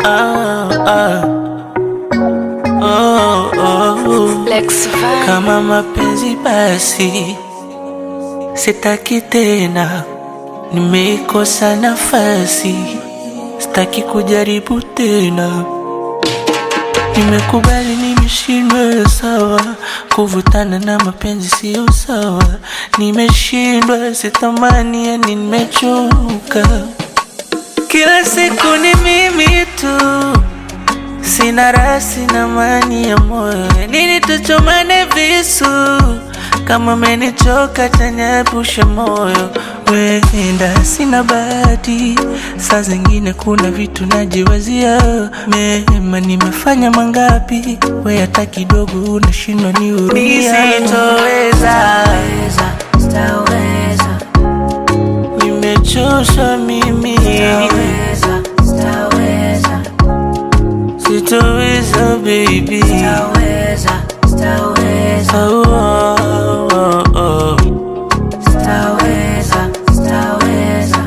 ah, ah. Oh, oh. Lex Van. Kama mapenzi basi sitaki tena, nimeikosa nafasi, sitaki kujaribu tena. Nimekubali nimeshindwa, sawa. Kuvutana na mapenzi sio sawa, nimeshindwa, sitamani, yani nimechoka. Kila siku ni mimi tu, sina raha, sina amani ya moyo. Nini tuchomane visu? Kama amenichoka tanyepushe moyo. Wenda sina bahati, saa zingine kuna vitu najiwazia. Mema nimefanya mangapi, we hata kidogo unashindwa nihurumia. Sitoweza, Staweza, nimechoshwa mimi, staweza, staweza, sitoweza baby. staweza, staweza, Oh, oh, oh, oh. staweza, staweza.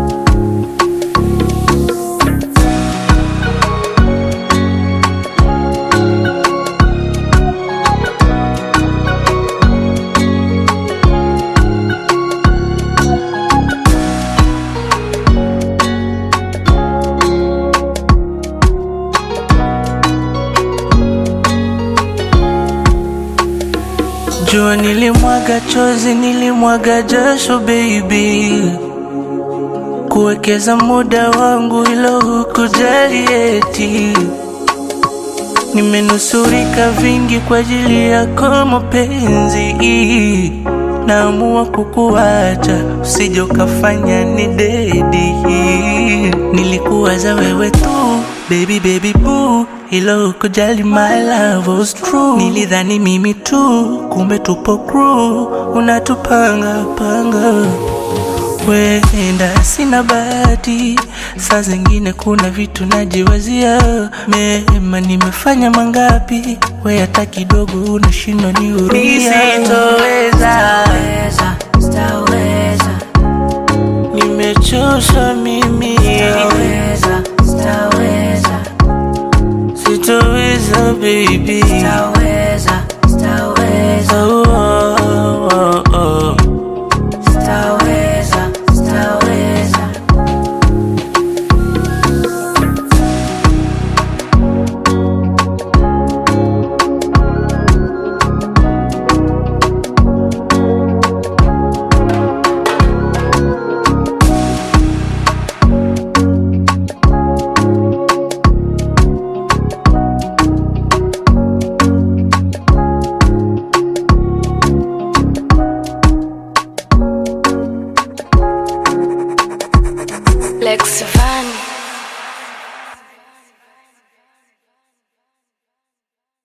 Jua nilimwaga chozi, nilimwaga jasho baby, kuwekeza muda wangu ilo hukujali eti. Nimenusurika vingi kwa ajili yako mapenzi, naamua kukuacha usije ukafanya ni dedi. Nilikuwaza wewe tu baby baby boo, ilo hukujali my love was true. Nilidhani mimi tu, kumbe tupo crew, unatupanga panga Wenda sina bahati, saa zingine kuna vitu najiwazia. Mema nimefanya mangapi, we hata kidogo unashindwa nihurumia. Sitoweza, Staweza, staweza, nimechoshwa mimi, staweza, staweza, sitoweza baby. staweza, staweza, Oh, oh, oh, oh. staweza, staweza. Lex Van.